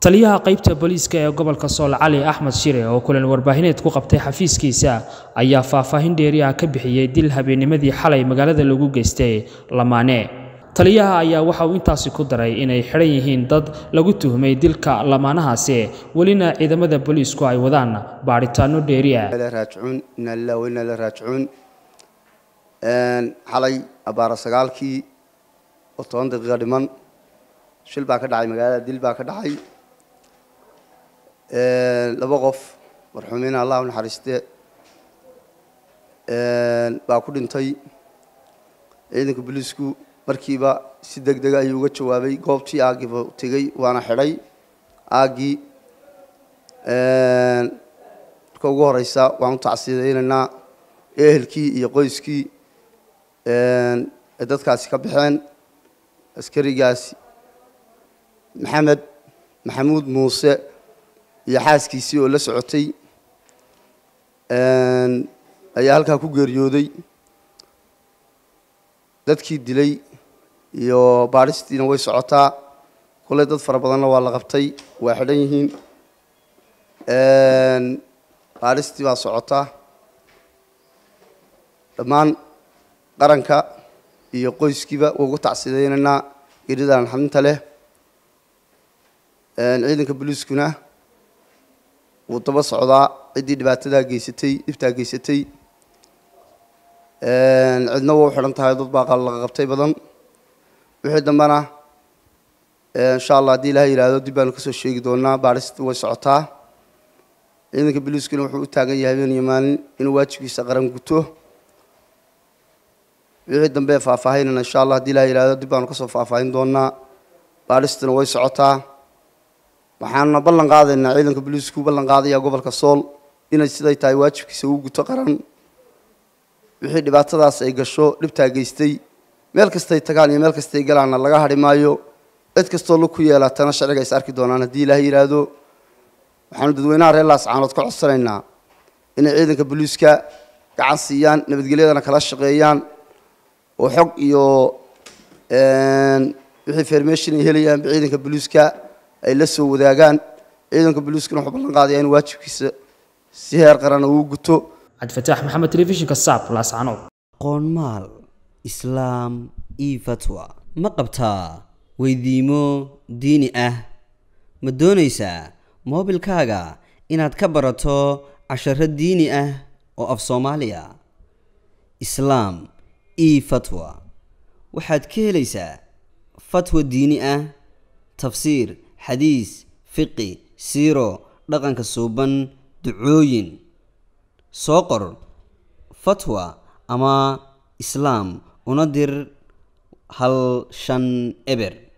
taliyaha qaybta booliiska ee gobolka sool cali axmed shire oo kulan warbaahineed ku qabtay xafiiskiisa ayaa faahfaahin dheeri ah ka bixiyey dil habeennimadii xalay magaalada lagu geystay lamaane taliyaha ayaa waxa uu intaasi ku daray inay xidhan yihiin dad lagu tuhmay dilka lamaanahaasi welina ciidamada booliisku ay wadaan baadhitaano dheeri ah raajicuun inaa lilah wa inaa ilaa raajicuun xalay abaara sagaalkii oo toban daqiiqa dhiman shil baa ka dhacay magaalada dil baa ka dhacay laba qof marxuumiina allah u naxariiste baa ku dhintay ciidanka booliisku markiiba si deg dega ayuu uga jawaabay goobtii aaggiiba tegey waana xidhay aaggii marka ugu horeysa waan u tacsiyadaynaynaa ehelkii iyo qoyskii ay dadkaasi ka baxeen askarigaasi maxamed maxamuud muuse iyo xaaskiisii oo la socotay ayaa halkaa ku geeriyooday dadkii dilay iyo baadhistiina way socotaa kulley dad fara badanna waa la qabtay waa xidhan yihiin baadhistii baa socotaa dhammaan qaranka iyo qoyskiiba waa uga tacsidaynaynaa geeridan xadinta leh ciidanka booliiskuna wuu daba socdaa ciddii dhibaatadaa geysatay dhibtaa geysatay cidna waa u xidhan tahay dad baa laga qabtay badan wixii dambena insha allah haddii ilaha yihahdo dib baanu kasoo sheegi doonaa baadhista way socotaa ciidanka booliiskuna wuxuu u taagan yahay habeen iyo maalin inuu waajibkiisa qaran guto wixii dambe faahfaahinana insha allah hadii ilaha yihahdo dib baanu kasoo faahfaahin doonaa baadhistuna way socotaa waxaanuna ballan qaadaynaa ciidanka booliisku ballan qaadaya gobolka sool inay siday tahay waajibkiisa uu guto qaran wixii dhibaatadaas ay gasho dhibtaa geystay meel kastay tagaan iyo meel kastay galaanna laga hadhi maayo cid kastoo lug ku yeelatana sharciga is arki doonaan haddii ilaah yidhaahdo waxaanu dadweynaha reer laascaanood ka codsanaynaa inay ciidanka booliiska gacan siiyaan nabadgelyadana kala shaqeeyaan oo xog iyo wixii fermation ay helayaanba ciidanka booliiska ay la soo wadaagaan ciidanka booliiskuna wuxuu ballan qaadaya in waajibkiisa si heer qaran uu guto cabdifataax maxamed telefishinka saab laascaanood qoonmaal islaam io fatwa ma qabtaa weydiimo diini ah ma doonaysaa moobilkaaga inaad ka barato casharo diini ah oo af soomaaliya islaam io fatwa waxaad ka helaysaa fatwa diini ah tafsiir xadiis fiqi siiro dhaqanka suuban ducooyin soo qor fatwa ama islaam una dir hal shan eber